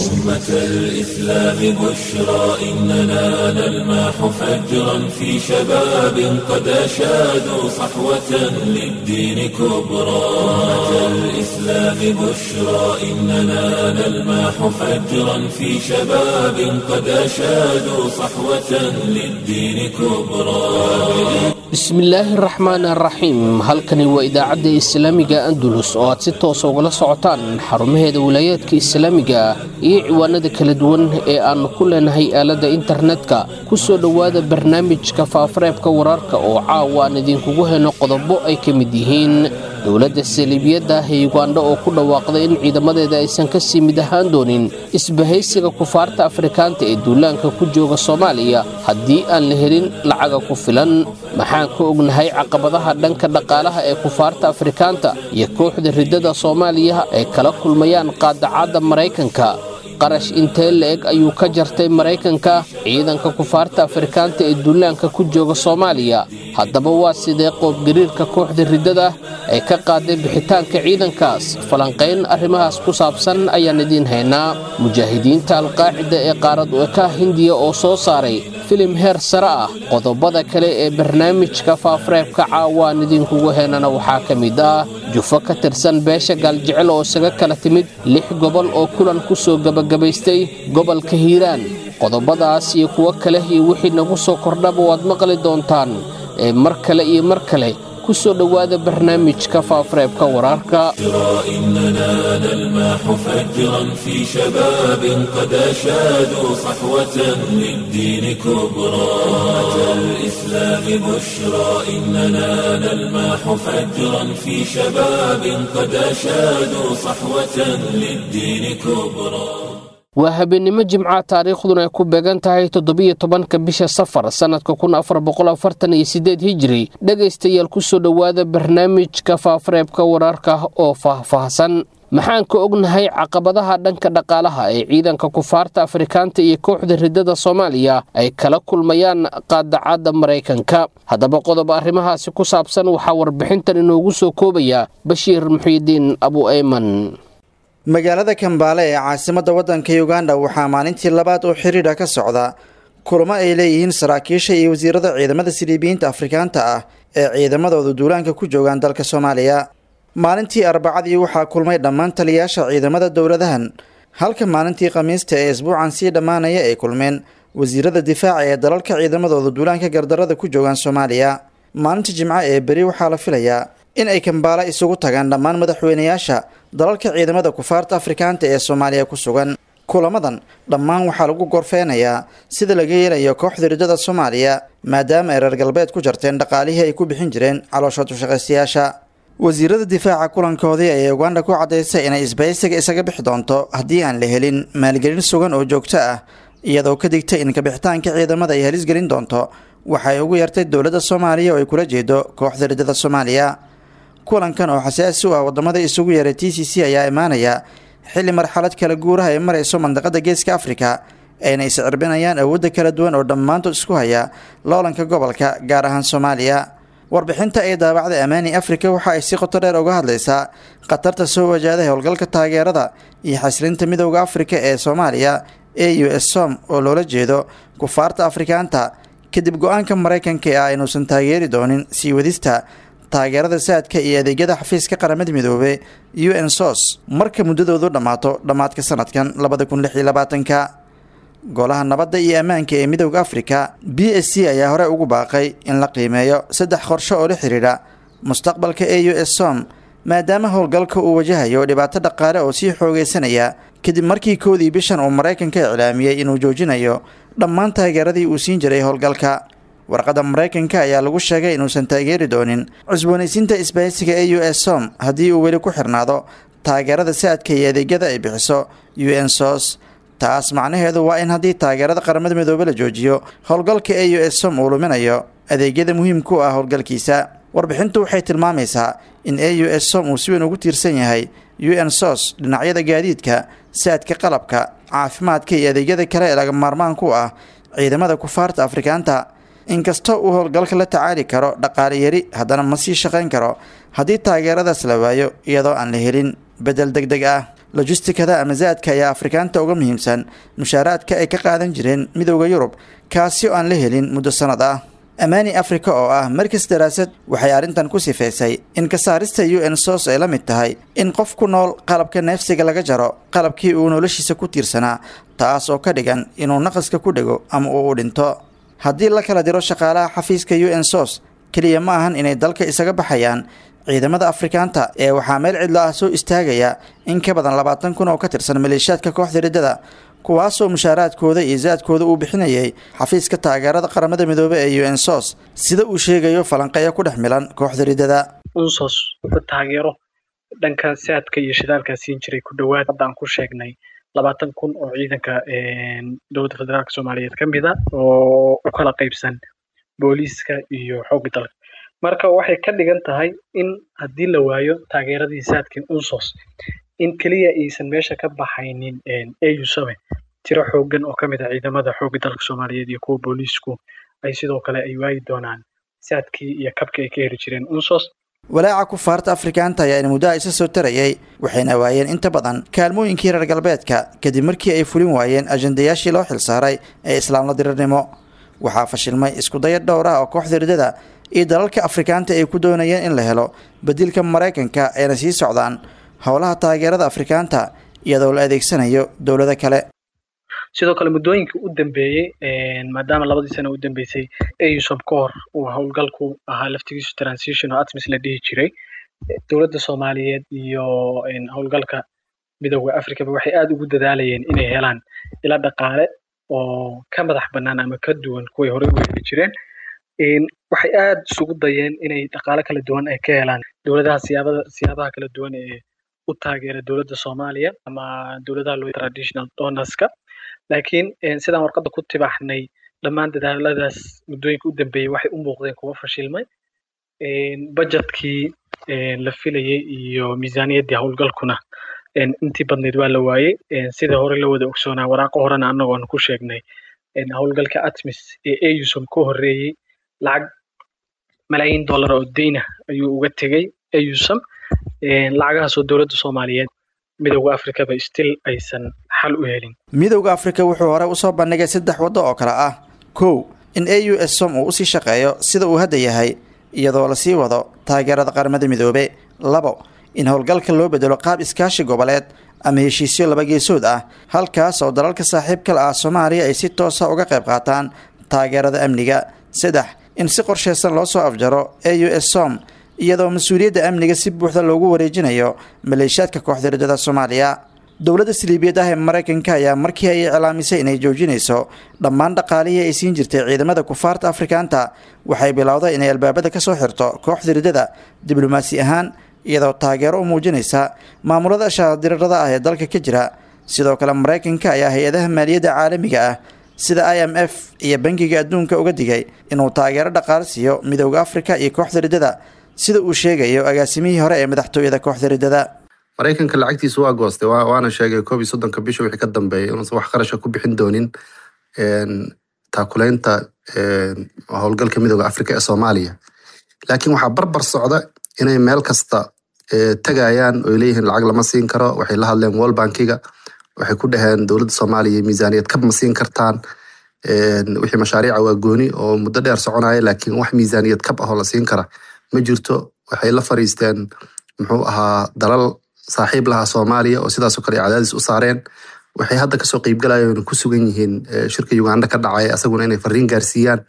أمة الإسلام بشرى إننا نلمح فجرا في شباب قد أشادوا صحوة للدين كبرى أمة الإسلام بشرى إننا نلمح فجرا في شباب قد أشادوا صحوة للدين كبرى bismillaahi raxmaan araxiim halkani waa idaacadda islaamiga andulus oo aad si toosa ugala socotaan xarumaheeda wilaayaadka islaamiga iyo ciwaanada kala duwan ee aannu ku leenahay aaladda internetka ku soo dhowaada barnaamijka faafareebka wararka oo caawa aan idinkugu heno qodobo ay ka mid yihiin dowladda saliibiyadda ah ee yugandha oo ku dhawaaqday in ciidamadeeda aysan ka sii mid ahaan doonin isbahaysiga kufaarta afrikaanta ee duulaanka ku jooga soomaaliya haddii aan la helin lacaga ku filan maxaan ka ognahay caqabadaha dhanka dhaqaalaha ee kufaarta afrikaanta iyo kooxda riddada soomaaliya ay kala kulmayaan qaadacadda maraykanka qarash intee la-eg ayuu ka jartay maraykanka ciidanka kufaarta afrikaanta ee duulaanka ku jooga soomaaliya haddaba waa sidee qoobgariirka kooxda riddada ay ka qaaday bixitaanka ciidankaas falanqayn arrimahaas ku saabsan ayaan idiin haynaa mujaahidiinta alqaacida ee qaarad eka hindiya oo soo saaray filim heer sare ah qodobada kale ee barnaamijka faafareebka caawaan idinkugu heenana waxaa ka mid ah jufo ka tirsan beesha gaaljecel oo isaga kala timid lix gobol oo kulan ku soo gebagabaystay gobolka hiiraan qodobadaas iyo kuwo kale iyo wixii nagu soo kordhaba waad maqli doontaan ee mar kale iyo mar kale ku soo dhowaada barnaamijka faafareebka wararka إننا نلمح فجرا في شباب قد أشادوا صحوة للدين كبرى أمة الإسلام بشرى إننا نلمح فجرا في شباب قد أشادوا صحوة للدين كبرى waa habeennimo jimca taariikhduna ay ku beegan tahay toddobiyo tobanka bisha safar sannadka kun afar boqol afartan iyo sideed hijiri dhegaystayaal ku soo dhowaada barnaamijka faafareebka wararka oo faahfaahsan maxaan ka ognahay caqabadaha dhanka dhaqaalaha ee ciidanka kufaarta afrikaanta iyo kooxda riddada soomaaliya ay kala kulmayaan qaadacadda maraykanka haddaba qodob arrimahaasi ku saabsan waxaa warbixintan inoogu soo koobaya bashiir muxiidiin abu ayman magaalada kambaale ee caasimadda waddanka uganda waxaa maalintii labaad oo xiriidha ka socda kulamo ay leeyihiin saraakiisha iyo wasiirada ciidamada siliibiyiinta afrikaanta ah ee ciidamadooda duulaanka ku joogaan dalka soomaaliya maalintii arbacadii waxaa kulmay dhammaan taliyayaasha ciidamada dowladahan halka maalintii khamiista ee isbuucan sii dhammaanaya ay kulmeen wasiirada difaaca ee dalalka ciidamadooda duulaanka gardarada ku joogaan soomaaliya maalinta jimco ee beri waxaa la filayaa in ay kambaala isugu tagaan dhammaan madaxweynayaasha dalalka ciidamada kufaarta afrikaanta ee soomaaliya ku sugan kulamadan dhammaan waxaa lagu gorfeynayaa sida laga yeelayo kooxda riddada soomaaliya maadaama ay reer galbeed ku jarteen dhaqaalihii ay ku bixin jireen caloosha dushaqaystayaasha wasiirada difaaca kulankoodii ayay uganda ku caddaysay inay isbahaysiga isaga bixi doonto haddii aan la helin maalgelin sugan oo joogto ah iyadoo ka digtay in kabixitaanka ciidamada ay halis gelin doonto waxay ugu yartay dowladda soomaaliya oo ay kula jeedo kooxda riddada soomaaliya kulankan oo xasaasi u ah wadamada isugu yeeray t c c ayaa imaanaya xilli marxalad kala guuraha ay marayso mandaqada geeska afrika ayna iscirbinayaan awoodda kala duwan oo dhammaantood isku haya loolanka gobolka gaar ahaan soomaaliya warbixinta ay daabacday amaani afrika waxa ay si qoto dheer uga hadlaysaa khatarta soo wajahday howlgalka taageerada iyo xaslinta midowda afrika ee soomaaliya e u s som oo loola jeedo kufaarta afrikaanta kadib go-aanka maraykanka ee ah inuusan taageeri doonin sii wadista taageerada saadka iyo adeegyada xafiiska qaramada midoobe u n sos marka muddadoodu dhammaato dhammaadka sanadkan labada kun lix iyo labaatanka golaha nabadda iyo ammaanka ee midowda afrika b s c ayaa hore ugu baaqay in la qiimeeyo saddex qorsho oo la xidhiidha mustaqbalka e u s som maadaama howlgalka uu wajahayo dhibaato dhaqaale oo sii xoogeysanaya kadib markii koodii bishan uu maraykanka iclaamiyey inuu joojinayo dhammaan taageeradii uu siin jiray howlgalka warqadda maraykanka ayaa lagu sheegay inuusan taageeri doonin cusboonaysiinta isbahaysiga e u s som haddii uu weli ku xirnaado taageerada saadka iyo adeegyada ay bixiso u n sos taas macnaheedu waa in haddii taageerada qaramada midoobe la joojiyo howlgalka e u s som uu luminayo adeegyada muhiimka u ah howlgalkiisa warbixintu waxay tilmaamaysaa in e u s som uu si weyn ugu tiirsan yahay u n sos dhinacyada gaadiidka saadka qalabka caafimaadka iyo adeegyada kale ee laga maarmaanku ah ciidamada kufaarta afrikaanta inkastoo uu howlgalka la tacaali karo dhaqaale yari haddana ma sii shaqayn karo haddii taageeradaas la waayo iyadoo aan la helin bedel deg deg ah lojistikada ama zaadka ayaa afrikaanta uga muhiimsan mushaaraadka ay ka qaadan jireen midowda yurub kaasi oo aan la helin muddo sannad ah amaani africa oo ah markas daraasad waxay arrintan ku sifeysay in ka saarista u n sos ay la mid tahay in qof ku nool qalabka neefsiga laga jaro qalabkii uu noloshiisa ku tiirsanaa taas oo ka dhigan inuu naqaska ku dhego ama uu u dhinto haddii la kala diro shaqaalaha xafiiska u n sos keliya ma ahan inay dalka isaga baxayaan ciidamada afrikaanta ee waxaa meel cidlo ah soo istaagaya in ka badan labaatan kun oo ka tirsan maleeshiyaadka kooxda riddada kuwaasoo mushaaraadkooda iyo zaadkooda uu bixinayay xafiiska taageerada qaramada midoobey ee u n sos sida uu sheegayo falanqeeyo ku dhex milan kooxda riddada unsos wuxuu taageero dhanka saadka iyo shidaalkaa siin jiray ku dhowaad haddaan ku sheegnay labaatan kun oo ciidanka dowladda federaalk soomaaliyeed ka mid a oo u kala qaybsan booliiska iyo xoogga dalka marka waxay ka dhigan tahay in haddii la waayo taageeradii saadkin unsos in keliya aysan meesha ka baxaynin au same tiro xoogan oo ka mid ah ciidamada xoogga dalka soomaaliyeed iyo kuwa booliisku ay sidoo kale ay waayi doonaan saadkii iyo kabkii ay ka heli jireen unsos walaaca kufaarta afrikaanta ayaa in muddo isa soo tarayay waxayna waayeen inta badan kaalmooyinkii reer galbeedka kadib markii ay fulin waayeen ajandayaashii loo xilsaaray ee islaamla dirirnimo waxaa fashilmay iskudaya dhowr ah oo kooxda riddada iyo dalalka afrikaanta ay ku doonayeen in la helo bedilka maraykanka ayna sii socdaan howlaha taageerada afrikaanta iyadoo la adeegsanayo dowlado kale sidoo kale muddooyinkii u dambeeyey maadaama labadii sana u dambeysay ausom ka hor uu howlgalku ahaa laftigiisu transition oo atmis la dhihi jiray dowladda soomaaliyeed iyo howlgalka midooda africaba waxay aada ugu dadaalayeen inay helaan ila dhaqaale oo ka madax bannaan ama ka duwan kuway horey u heli jireen waxay aada isugu dayeen inay dhaqaale kala duwan ay ka helaan dowladaha siyaabada siyaabaha kala duwan ee u taageera dowladda soomaaliya ama dowladaha loo traditional donorska laakiin sidaan warqadda ku tibaxnay dhammaan dadaaladaas muddooyinka u dambeeyey waxay u muuqdeen kuwa fashilmay budgetkii la filayey iyo miisaaniyaddii howlgalkuna intii badnayd waa la waayey sida hore la wada ogsoonaa waraaqo horena annagoon ku sheegnay howlgalka atmis ee ausom ka horreeyey lacag malaayiin dollar oo deyna ayuu uga tegey ausom lacagahaasoo dowladda soomaaliyeed midowda africaba still aysan xal u helin midowda afrika wuxuu hore usoo bandhigay saddex waddo oo kale ah kow in a u s som uu usii shaqeeyo sida uu hadda yahay iyadoo lasii wado taageerada qaramada midoobe labo in howlgalka loo bedelo qaab iskaashi goboleed ama heshiisyo laba geesood ah halkaas oo dalalka saaxiibkala ah soomaaliya ay si toosa uga qayb qaataan taageerada amniga saddex in si qorsheysan loo soo afjaro a u s som iyadoo mas-uuliyadda amniga si buuxda loogu wareejinayo maleeshiyaadka kooxda riddada soomaaliya dowladda saliibiyad ah ee maraykanka ayaa markii ay iclaamisay inay joojinayso dhammaan dhaqaalihii ay siin jirtay ciidamada kufaarta afrikaanta waxay bilowday inay albaabada ka soo xirto kooxda riddada diblomaasi ahaan iyadoo taageero u muujinaysa maamulada shaadirirada ah ee dalka ka jira sidoo kale maraykanka ayaa hay-adaha maaliyadda caalamiga ah sida i m f iyo bangiga adduunka uga digay inuu taageero dhaqaale siiyo midowda afrika iyo kooxda riddada sida uu sheegayo agaasimihii hore ee madaxtooyada kooxda riddada maraykanka lacagtiisu waa goostay waana sheegay koob iyo soddonka bisha wixii ka dambeeyay inuusan wax qarasha ku bixin doonin taakuleynta howlgalka midooda africa ee soomaaliya laakiin waxaa barbar socda inay meel kasta tegayaan oy leeyihiin lacag lama siin karo waxay la hadleen wall bankiga waxay ku dhaheen dowladda soomaaliya miisaaniyad kab ma siin kartaan wixii mashaariica waa gooni oo muddo dheer soconaya laakiin wax miisaaniyad kab ahoo la siin kara ma jirto waxay la fariisteen muxuu ahaa dalal saaxiib lahaa soomaaliya oo sidaasoo kale cadaadis u saareen waxay hadda kasoo qeybgalayeen ku sugan yihiin shirka uganda ka dhacaya asaguna inay fariin gaarsiiyaan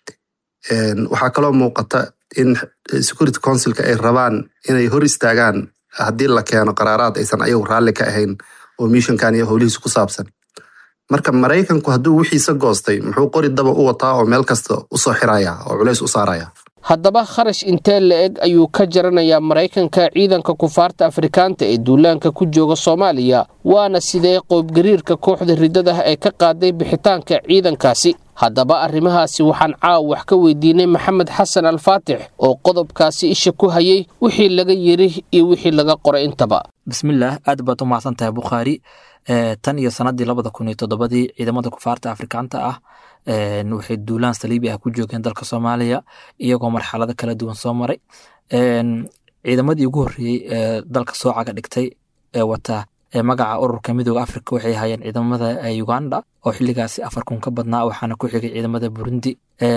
waxaa kaloo muuqata in security councilka ay rabaan inay hor istaagaan haddii la keeno qaraaraad aysan ayagu raalli ka ahayn oo mishankan iyo howlihiisa ku saabsan marka maraykanku hadduu wixiisa goostay muxuu qori daba u wataa oo meel kasta usoo xiraya oo culays u saaraya haddaba kharash intee la-eg ayuu ka jaranayaa maraykanka ciidanka kufaarta afrikaanta ee duulaanka ku jooga soomaaliya waana sidee qoobgariirka kooxda riddada ee ka qaaday bixitaanka ciidankaasi haddaba arrimahaasi waxaan caaw wax ka weydiinay maxamed xasan alfaatix oo qodobkaasi isha ku hayay wixii laga yiri iyo wixii laga qoray intaba bismillaah aad baad u mahadsan tahay bukhaari tan iyo sanadii labada kun iyo toddobadii ciidamada kufaarta afrikaanta ah waxay duulaan saliibi ah ku joogeen dalka soomaaliya iyagoo marxalado kala duwan soo maray ciidamadii ugu horreeyey ee dalka soo caga dhigtay ee wata magaca ururka midooda afrika waxay ahaayeen ciidamada uganda oo xilligaasi afar kun ka badnaa waxaana ku xigay ciidamada burundi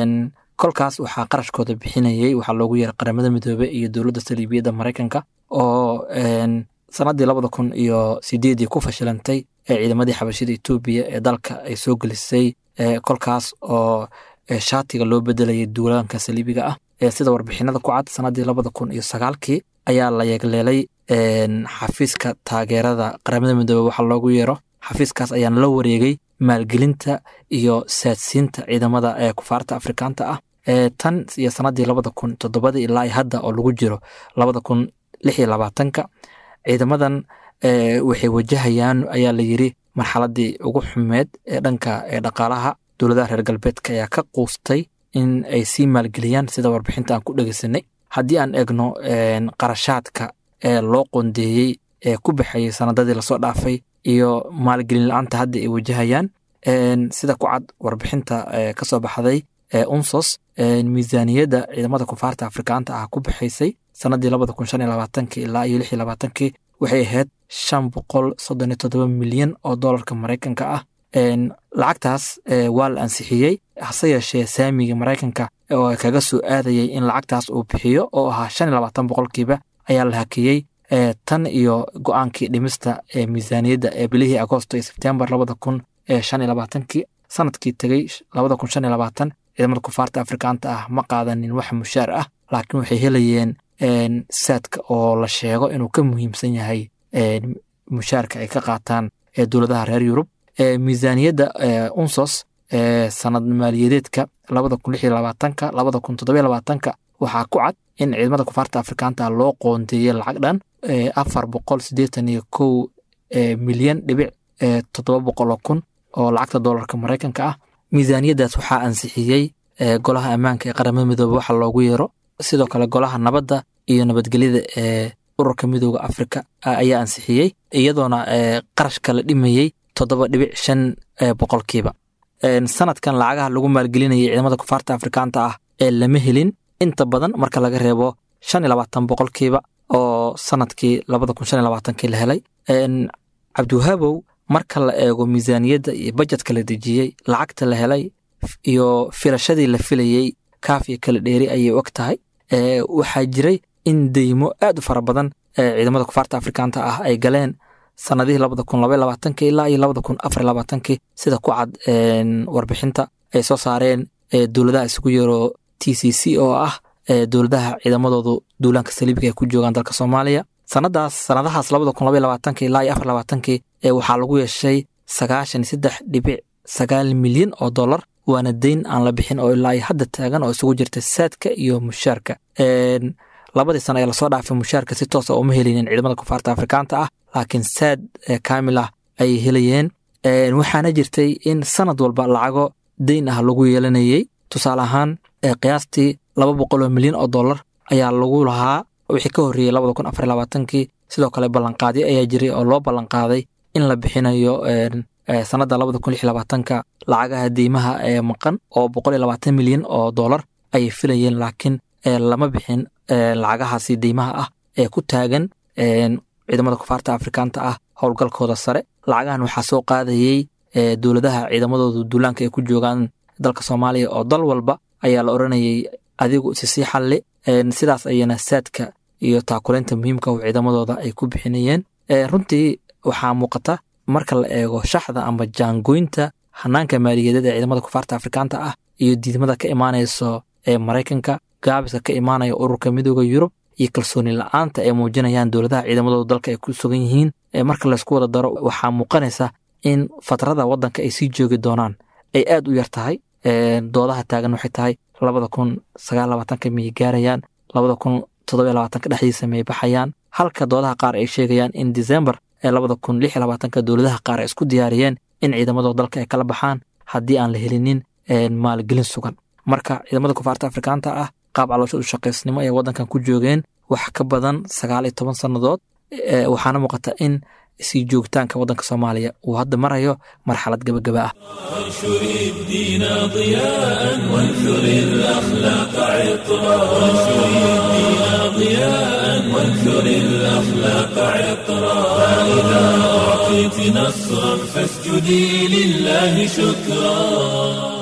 kolkaas waxaa qarashkooda bixinayay waxaa loogu yeeray qaramada midoobe iyo dowladda saliibiyadda maraykanka oo sanadii labada kun iyo sideedii ku fashilantay ee ciidamadii xabashida etoobiya ee dalka ay soo gelisay kolkaas oo shaatiga loo bedelayay duulaanka saliibiga ah sida warbixinada ku cad sanadii labada kun iyo sagaalkii ayaa la yeegleelay xafiiska taageerada qaramada midoobe waxaa loogu yeero xafiiskaas ayaana la wareegay maalgelinta iyo saadsiinta ciidamada ee kufaarta afrikaanta ah tan iyo sanadii labada kun toddobadii ilaa hadda oo lagu jiro labada kun lix iyo labaatanka ciidamadan waxay wajahayaan ayaa la yiri marxaladii ugu xumeed ee dhanka ee dhaqaalaha dowladaha reer galbeedka ayaa ka quustay in ay sii maalgeliyaan sida warbixinta aan ku dhegeysanay haddii aan eegno qarashaadka ee loo qondeeyey ee ku baxayay sanadadii lasoo dhaafay iyo maalgelin la-aanta hadda ay wajahayaan sida ku cad warbixinta kasoo baxday unsos miisaaniyadda ciidamada kufaarta afrikaanta ah ku baxaysay sanadii labada kun shan iyo labaatanki ilaa iyo lix iyo labaatankii waxay ahayd shan boqol soddon iyo toddoba milyan oo doolarka maraykanka ah lacagtaas waa la ansixiyey hase yeeshee saamiga maraykanka oo kaga soo aadayay in lacagtaas uu bixiyo oo ahaa shan iyo labaatan boqolkiiba ayaa la hakiyey tan iyo go-aankii dhimista ee miisaaniyadda ee bilihii agoosto iyo sebtembar labada kun shan iyo labaatankii sanadkii tegey labada kun shan iyo labaatan ciidamada kufaarta afrikaanta ah ma qaadanin wax mushaar ah laakiin waxay helayeen saadka oo la sheego inuu ka muhiimsan yahay mushaarka ay ka qaataan dowladaha reer yurub miisaaniyadda unsos sanad maaliyadeedka labada kun lix iyo labaatanka labada kun toddobiyo labaatanka waxaa ku cad in ciidamada kufaarta afrikaanta loo qoondeeyey lacag dhan afar boqol siddeetan iyo kow milyan dhibic toddoba boqol oo kun oo lacagta doolarka maraykanka ah miisaaniyaddaas waxaa ansixiyey golaha ammaanka ee qaramada midoobe waxa loogu yeero sidoo kale golaha nabadda iyo nabadgelyada ee ururka midooda afrika ayaa ansixiyey iyadoona qarashka la dhimayey toddoba dhibic shan boqolkiiba sanadkan lacagaha lagu maalgelinayay ciidamada kufaarta afrikaanta ah ee lama helin inta badan marka laga reebo shan iyo labaatan boqolkiiba oo sanadkii labada kun shan iyo labaatankii la helay cabdiwahaabow marka la eego miisaaniyadda iyo bajetka la dejiyey lacagta la helay iyo filashadii la filayey kaaf iyo kala dheeri ayay og tahay waxaa jiray in deymo aad u fara badan ciidamada kufaarta afrikaanta ah ay galeen sanadihii labada kun laba labaatankii ilaa iyo labada kun afar labaatankii sida ku cad warbixinta ay soo saareen dowladaha isugu yeero t c c oo ah dowladaha ciidamadoodu duulaanka saliibiga ay ku joogaan dalka soomaaliya sanadaas sanadahaas labada kun laba labaatankii ilaa iyo afar labaatankii waxaa lagu yeeshay sagaashan iyo saddex dhibic sagaal milyan oo dollar waana deyn aan la bixin oo ilaa iyo hadda taagan oo isugu jirta saadka iyo mushaarka labadii sano ee lasoo dhaafay mushaarka si toosa uma helinin ciidamada kufaarta afrikaanta ah laakiin saad kaamil ah ayay helayeen waxaana jirtay in sanad walba lacago deyn ah lagu yeelanayey tusaale ahaan qiyaastii laba boqol oo milyan oo dollar ayaa lagu lahaa wixii ka horreeyey labada kun afar labaatankii sidoo kale ballanqaadyo ayaa jiray oo loo ballanqaaday in la bixinayo sanadda labada kun lix labaatanka lacagaha deymaha ee maqan oo boqol iyo labaatan milyan oo dollar ayay filayeen laakiin lama bixin lacagahaasi deymaha ah ee ku taagan ciidamada kufaarta afrikaanta ah howlgalkooda sare lacagahan waxaa soo qaadayey dowladaha ciidamadoodu duulaanka ay ku joogaan dalka soomaaliya oo dal walba ayaa la oranayay adigu isisii xalli sidaas ayana saadka iyo taakuleynta muhiimka oo ciidamadooda ay ku bixinayeen runtii waxaa muuqata marka la eego shaxda ama jaangoynta hanaanka maaliyadeed ee ciidamada kufaarta afrikaanta ah iyo diidmada ka imaanayso ee maraykanka gaabiska ka imaanaya ururka midooda yurub iyo kalsooni la-aanta ay muujinayaan dowladaha ciidamadooda dalka ay ku sugan yihiin marka laysku wada daro waxaa muuqanaysa in fatrada wadanka ay sii joogi doonaan ay aad u yar tahay doodaha taagan waxay tahay labada kun sagaal labaatanka miyay gaarayaan labada kun toddobiyo labaatanka dhexdiisa miyay baxayaan halka doodaha qaar ay sheegayaan in december ee labada kun lix labaatanka dowladaha qaar ay isku diyaariyeen in ciidamadooda dalka ay kala baxaan haddii aan la helinin maalgelin sugan marka ciidamada kufaarta afrikaanta ah qaab caloosha u shaqaysnimo ay wadankan ku joogeen wax ka badan sagaal iyo toban sannadood waxaana muuqata in sii joogitaanka waddanka soomaaliya uu hadda marayo marxalad gebagaba ah وانشر الدين ضياء وانثر الأخلاق عطرا وانشر الدين ضياء وانثر الأخلاق عطرا فإذا أعطيت نصرا فاسجدي لله شكرا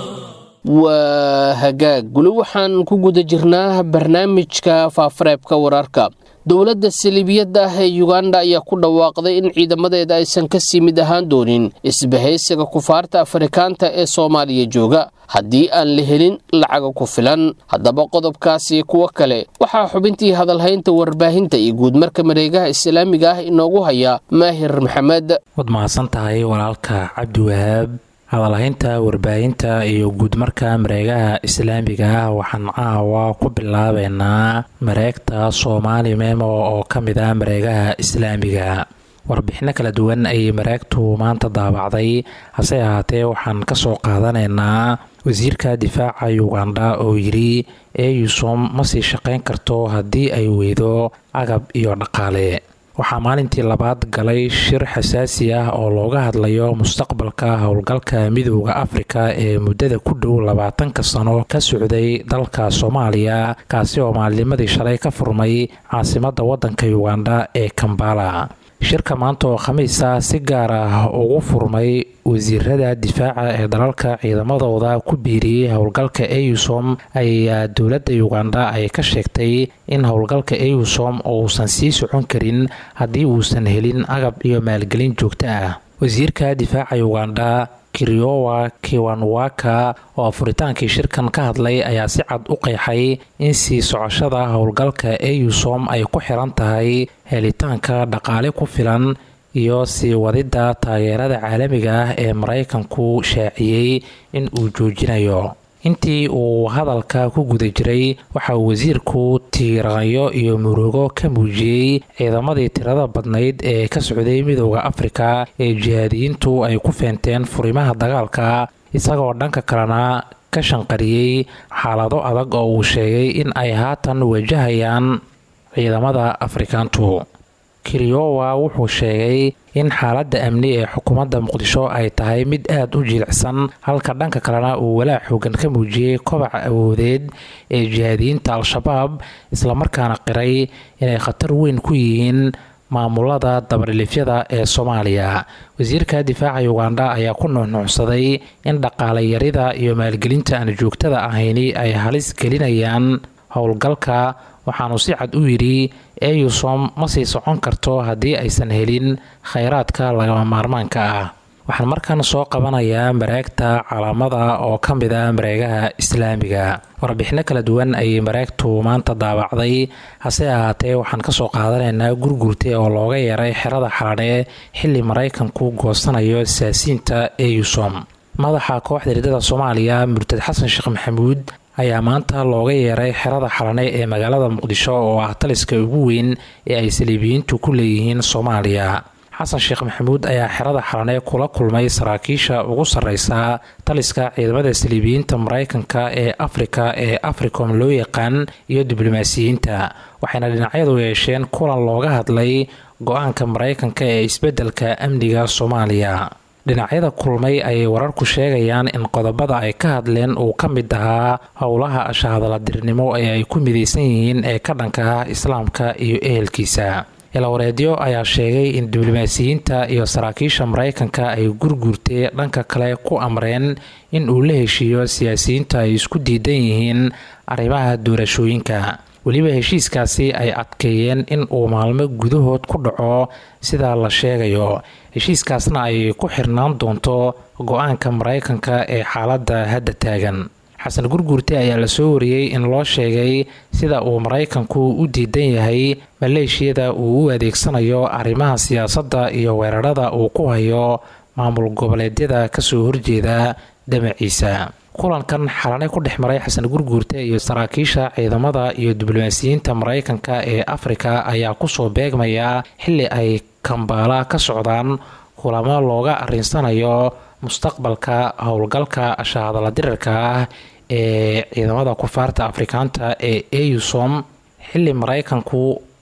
waa hagaag weli waxaan ku guda jirnaa barnaamijka faafareebka wararka dowladda saliibiyadda ah ee yuganda ayaa ku dhawaaqday in ciidamadeeda aysan ka sii mid ahaan doonin isbahaysiga kufaarta afrikaanta ee soomaaliya jooga haddii aan la helin lacaga ku filan haddaba qodobkaasi kuwo kale waxaa xubintii hadalhaynta warbaahinta iyo guudmarka mareegaha islaamiga ah inoogu haya maahir maxamed waad mahadsan tahay walaalka cabdiwahaab hadalhaynta warbaahinta iyo guudmarka mareegaha islaamiga ah waxaan caawa ku bilaabeynaa mareegta soomaali memo oo ka mid ah mareegaha islaamiga warbixino kala duwan ayay mareegtu maanta daabacday hase ahaatee waxaan ka soo qaadanaynaa wasiirka difaaca uganda oo yidhi eyusom ma sii shaqayn karto haddii ay weydo agab iyo dhaqaale waxaa maalintii labaad galay shir xasaasi ah oo looga hadlayo mustaqbalka howlgalka midooda afrika ee muddada ku dhow labaatanka sano ka socday dalka soomaaliya kaasi oo maalinimadii shalay ka furmay caasimadda waddanka uganda ee kambala shirka maanta oo khamiis ah si gaar ah ugu furmay wasiirada difaaca ee dalalka ciidamadooda ku biiriyey howlgalka eusom ayaa dowladda uganda ay ka sheegtay in howlgalka eusom uusan sii socon karin haddii uusan helin agab iyo maalgelin joogto ah wasiirka difaaca uganda kiriowa kiwanwaka oo furitaankii shirkan ka hadlay ayaa si cad u qeexay in sii socoshada howlgalka eusom ay ku xiran tahay helitaanka dhaqaale ku filan iyo sii wadidda taageerada caalamiga ah ee maraykanku shaaciyey in uu joojinayo intii uu hadalka ku guda jiray waxa uu wasiirku tiiraanyo iyo murugo ka muujiyey ciidamadii tirada badnayd ee ka socday midooda afrika ee jihaadiyiintu ay ku feenteen furimaha dagaalka isagoo dhanka kalena ka shanqariyey xaalado adag oo uu sheegay in ay haatan wajahayaan ciidamada afrikaantu kiriowa wuxuu sheegay in xaaladda amni ee xukuumadda muqdisho ay tahay mid aada u jilicsan halka dhanka kalena uu walaac xoogan ka muujiyey kobaca awoodeed ee jihaadiyiinta al-shabaab islamarkaana qiray inay khatar weyn ku yihiin maamulada dabarilifyada ee soomaaliya wasiirka difaaca uganda ayaa ku nuuxnuucsaday in dhaqaale yarida iyo maalgelinta aan joogtada ahayni ay halis gelinayaan howlgalka waxaanu si cad u yidhi eusom ma sii socon karto haddii aysan helin khayraadka lagama maarmaanka ah waxaan markan soo qabanayaa mareegta calaamada oo ka mid ah mareegaha islaamiga warbixino kala duwan ayay mareegtu maanta daabacday hase ahaatee waxaan kasoo qaadanaynaa gurgurte oo looga yeeray xerada xaladhe xili maraykanku goosanayo saasiinta eusom madaxa kooxda riddada soomaaliya murtad xasan sheekh maxamuud ayaa maanta looga yeeray xerada xalane ee magaalada muqdisho oo ah taliska ugu weyn ee ay saliibiyiintu ku leeyihiin soomaaliya xasan sheekh maxamuud ayaa xerada xalane kula kulmay saraakiisha ugu sarreysa taliska ciidamada saliibiyiinta maraykanka ee afrika ee africom loo yaqaan iyo diblomaasiyiinta waxayna dhinacyadu yeesheen kulan looga hadlay go-aanka maraykanka ee isbeddelka amniga soomaaliya dhinacyada kulmay ayay wararku sheegayaan in qodobada ay ka hadleen uu ka mid ahaa howlaha ashahadaladirnimo ee ay ku midaysan yihiin ee ka dhanka ah islaamka iyo ehelkiisa ilawareedyo ayaa sheegay in diblomaasiyiinta iyo saraakiisha maraykanka ay gurguurtee dhanka kale ku amreen in uu la heshiiyo siyaasiyiinta ay isku diidan yihiin arrimaha doorashooyinka weliba heshiiskaasi ay adkeeyeen in uu maalmo gudahood ku dhaco sida la sheegayo heshiiskaasna ay ku xirnaan doonto go-aanka maraykanka ee xaaladda hadda taagan xasan gurguurte ayaa la soo wariyey in loo sheegay sida uu maraykanku u diidan yahay maleeshiyada uu u adeegsanayo arrimaha siyaasadda iyo weerarada uu ku hayo maamul goboleedyada kasoo horjeeda damaciisa kulankan xalane ku dhex maray xasan gurguurte iyo saraakiisha ciidamada iyo diblomaasiyiinta maraykanka ee afrika ayaa kusoo beegmaya xili ay kambaala ka socdaan kulamo looga arinsanayo mustaqbalka howlgalka shahadaladirarka ah ee ciidamada kufaarta afrikaanta ee eusom xili maraykanku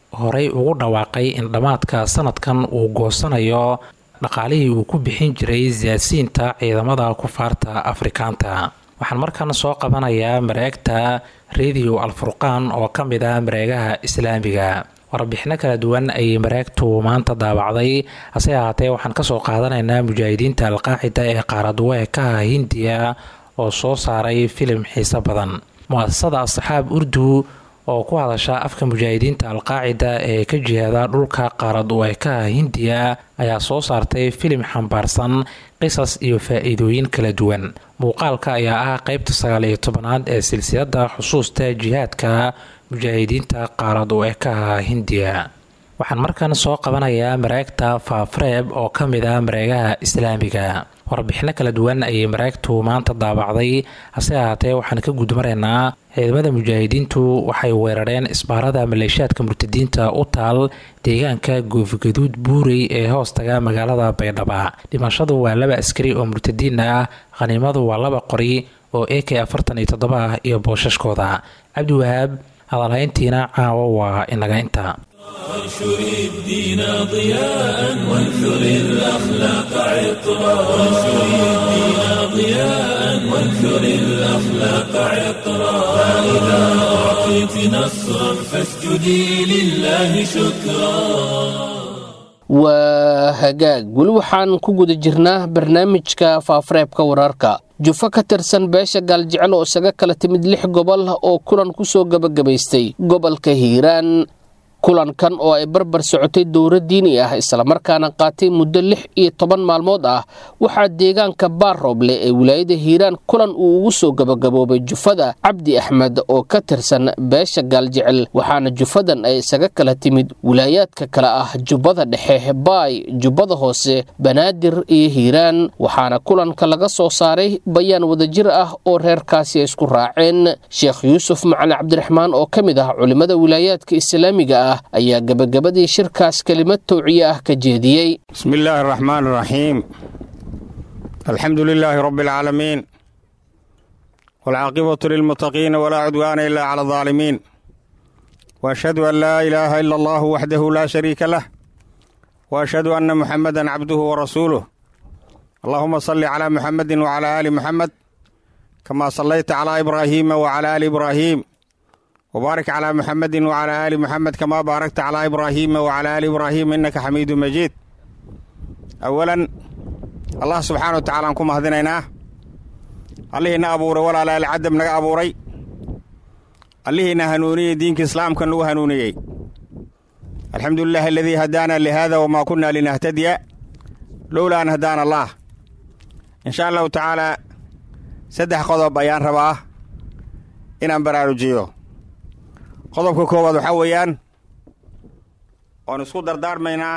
horey ugu dhawaaqay in dhammaadka sanadkan uu goosanayo dhaqaalihii uu ku bixin jiray siyaasiyiinta ciidamada kufaarta afrikaanta waxaan markan soo qabanayaa mareegta radio alfurqaan oo ka mid ah mareegaha islaamiga warbixino kala duwan ayay mareegtu maanta daabacday hase ahaatee waxaan kasoo qaadanaynaa mujaahidiinta alqaacida ee qaaradweekaha hindiya oo soo saaray filim xiiso badan mu-asasada asxaab urdu oo ku hadasha afka mujaahidiinta alqaacida ee ka jihaada dhulka qaaradweekaha hindiya ayaa soo saartay filim xambaarsan qisas iyo faa-iidooyin kala duwan muuqaalka ayaa ah qeybta sagaal iyo tobanaad ee silsilada xusuusta jihaadka mujaahidiinta qaaradweekaha hindiya waxaan markan soo qabanayaa mareegta faafreeb oo ka mid ah mareegaha islaamiga warbixino kala duwan ayay mareegtu maanta daabacday hase ahaatee waxaan ka gudmaraynaa ciidamada mujaahidiintu waxay weerareen isbaarada maleeshiyaadka murtadiinta u taal deegaanka goofigaduud buurey ee hoostaga magaalada baydhaba dhimashadu waa laba askari oo murtadiin ah khaniimadu waa laba qori oo a k afartan iyo toddoba ah iyo boosashkooda cabdiwahaab hadalhayntiina caawa waa inaga inta وانشر الدين ضياء وانثر الأخلاق عطرا وانشر الدين ضياء وانثر الأخلاق عطرا فإذا أعطيت نصرا فاسجدي لله شكرا waa hagaag weli waxaan ku guda jirnaa barnaamijka faafareebka wararka jufo ka tirsan beesha gaaljecel oo isaga kala timid lix gobol oo kulan ku soo gebagabaystay gobolka hiiraan kulankan oo ay barbar socotay dowra diini ah islamarkaana qaatay muddo lix iyo toban maalmood ah waxaa deegaanka baarooble ee wilaayada hiiraan kulan uu ugu soo gabagaboobay jufada cabdi axmed oo ka tirsan beesha gaaljecel waxaana jufadan ay isaga kala timid wilaayaadka kale ah jubbada dhexe baay jubbada hoose banaadir iyo hiiraan waxaana kulanka laga soo saaray bayaan wadajir ah oo reerkaasi ay isku raaceen sheekh yuusuf macali cabdiraxmaan oo ka mid ah culimmada wilaayaadka islaamiga ah ayaa gebagabadii shirkaas kelimad towciye ah ka jeediyey بسم الله الرحمن الرحيم الحمد لله رب العالمين والعاقبة للمتقين ولا عدوان إلا على الظالمين وأشهد أن لا إله إلا الله وحده لا شريك له وأشهد أن محمدا عبده ورسوله اللهم صل على محمد وعلى آل محمد كما صليت على إبراهيم وعلى آل إبراهيم وبارك على محمد وعلى آل محمد كما باركت على إبراهيم وعلى آل إبراهيم إنك حميد مجيد أولا الله سبحانه وتعالى أنكم هذينينا الله إنا أبوري ولا لا العدم نغا أبوري الله إنا هنوني دينك إسلام كان له هنوني الحمد لله الذي هدانا لهذا وما كنا لنهتدي لولا أن هدانا الله إن شاء الله تعالى سدح قضب بيان رباه إن برارجيو qodobka koowaad waxaa weeyaan oon isku dardaarmaynaa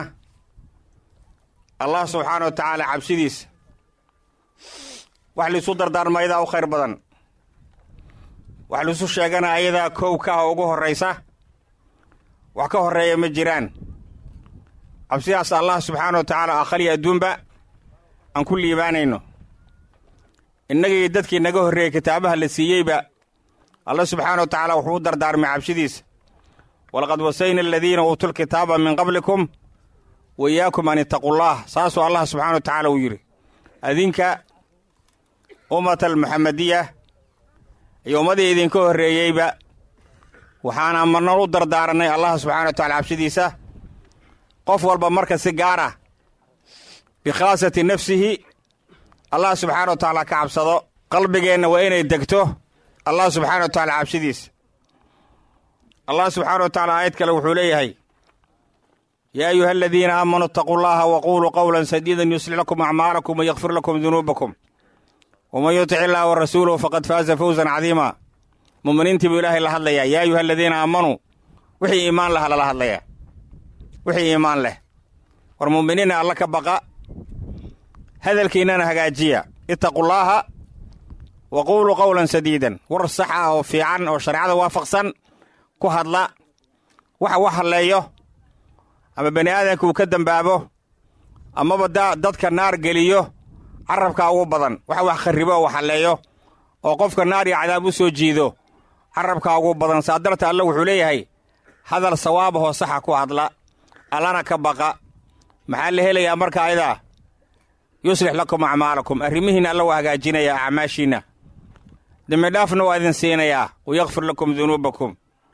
allah subxaana wa tacaala cabsidiisa wax laisu dardaarma ayadaa u khayr badan wax laisu sheegana ayadaa kow kaha ugu horraysa wax ka horreeya ma jiraan cabsidaas allah subxaana wa tacaala akhriya adduunba aan ku liibaanayno innagii dadkii naga horreeyey kitaabaha la siiyeyba allah subxaana wa tacaala wuxuu u dardaarmay cabsidiisa walaqad wasayna aladiina uutuu lkitaaba min qablikum wa iyaakum an ittaqullaah saasuu allah subxana wa tacaala uu yidhi adinka ummata almuxamadiya iyo ummadii idinka horreeyeyba waxaana marna u dardaaranay allah subxana wa tacala cabsidiisa qof walba marka si gaar ah bikhaasati nafsihi allah subxaana wa tacaala ka cabsado qalbigeenna waa inay degto allah subxaana wa tacaala cabsidiisa allah subxaana wa tacaala aayad kale wuxuu leeyahay yaa ayuha aladiina aamanuu itaquu llaha waquuluu qowlan sadiidan yuslix lakum acmaalakum wayakfir lakum dunuubakum waman yutic illaha wa rasuuluhu faqad faaza fawzan cadiima muminiintii buu ilaahay la hadlayaa yaa ayuha aladiina aamanuu wixii iimaan laha lala hadlayaa wixii iimaan leh war muminiina alla ka baqa hadalkiinnana hagaajiya ittaqullaaha wa quuluu qowlan sadiidan war sax ah oo fiican oo shareecada waafaqsan ku hadla waxa wax hadleeyo ama bani aadamka uu ka dembaabo amaba dadka naar geliyo carabkaa ugu badan waxa wax kharribo oo wax hadleeyo oo qofka naar iyo cadaab u soo jiido carabkaa ugu badan saa darta alle wuxuu leeyahay hadal sawaabahoo saxa ku hadla allana ka baqa maxaa la helayaa marka ayadaa yuslix lakum acmaalakum arrimihiinna alla waa hagaajinayaa acmaashiinna dembidhaafna waa idin siinayaa wayakfir lakum dunuubakum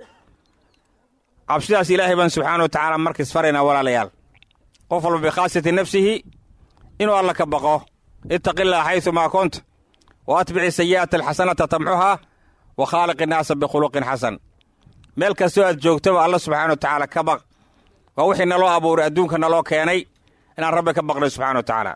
cabsidaas ilaahay baan subxaana wa tacaala markiis faraynaa walaalayaal qof walba bikhaasati nafsihi inuu alla ka baqo ittaqi illaha xaysumaa kunta wa atbici sayi'ata alxasanata tamxuhaa wa khaaliq innaasa bikhuluqin xasan meel kastoo aad joogtaba alla subxaana wa tacaala ka baq waa wixii naloo abuuray adduunka naloo keenay inaan rabbi ka baqnay subxana wa tacaala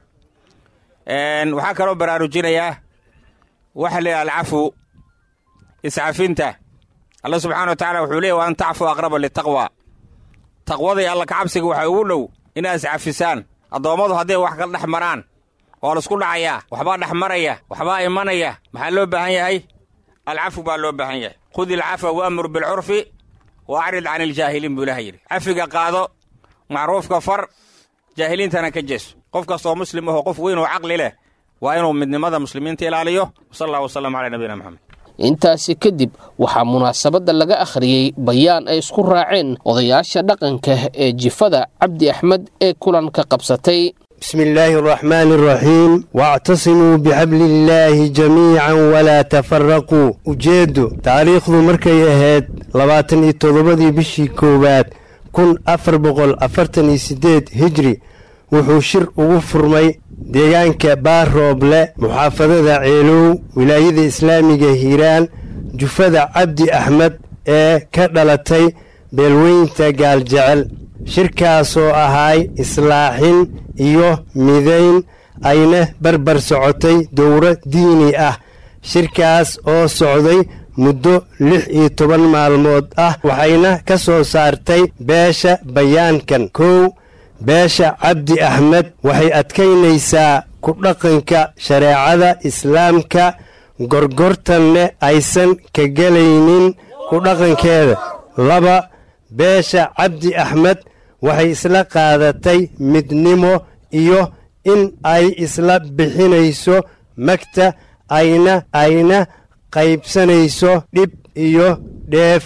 waxaa kaloo baraarujinayaa waxa la yidhaha alcafu iscafinta alla subxana wa tacala wuxuu leeyay wa an tacfu aqraba litaqwa taqwadii alla kacabsiga waxaa ugu dhow inaad iscafisaan addoommadu hadday wax kala dhex maraan waa laisku dhacayaa waxbaa dhex maraya waxbaa imanaya maxaa loo baahan yahay alcafu baa loo baahan yahay khudi alcafwa waamur bilcurfi wa acrid can iljaahiliin buu ilaha yidhi cafiga qaado macruufka far jaahiliintana ka jeeso qof kastoo muslim ahoo qof weyn oo caqli leh waa inuu midnimada muslimiinta ilaaliyo sal allah wasalam calaa nabiyina moxamed intaasi kadib waxaa munaasabadda laga akhriyey bayaan ay isku raaceen odayaasha dhaqanka ee jifada cabdi axmed ee kulanka qabsatay بسم الله الرحمن الرحيم واعتصموا بحبل الله جميعا ولا تفرقوا ujeedo taariikhdu markay ahayd labaatan iyo toddobadii bishii koowaad kun afar boqol afartan iyo siddeed hijri wuxuu shir ugu furmay deegaanka baarooble muxaafadada ceelow wilaayada islaamiga hiiraan jufada cabdi axmed ee ka dhalatay beelweynta gaaljecel shirkaasoo ahay islaaxin iyo midayn ayna barbar socotay dowro diini ah shirkaas oo socday muddo lix iyo toban maalmood ah waxayna ka soo saartay beesha bayaankan kow beesha cabdi axmed waxay adkaynaysaa ku dhaqanka shareecada islaamka gorgortanne aysan ka gelaynin ku dhaqankeeda laba beesha cabdi axmed waxay isla qaadatay midnimo iyo in ay isla bixinayso magta ayna ayna qaybsanayso dhib iyo dheef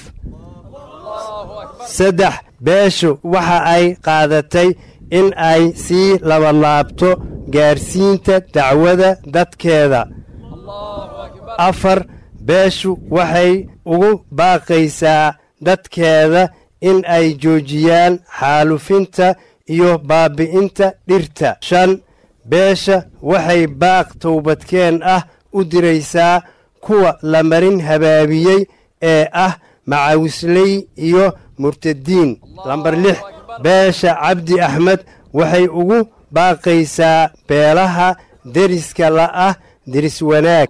saddex beeshu waxa ay qaadatay in ay sii labalaabto gaarsiinta dacwada dadkeeda afar beeshu waxay ugu baaqaysaa dadkeeda in ay joojiyaan xaalufinta iyo baabi'inta dhirta shan beesha waxay baaq towbadkeen ah u diraysaa kuwa la marin habaabiyey ee ah macawisley iyo murtadiin lambar lix beesha cabdi axmed waxay ugu baaqaysaa beelaha deriska la'ah deris wanaag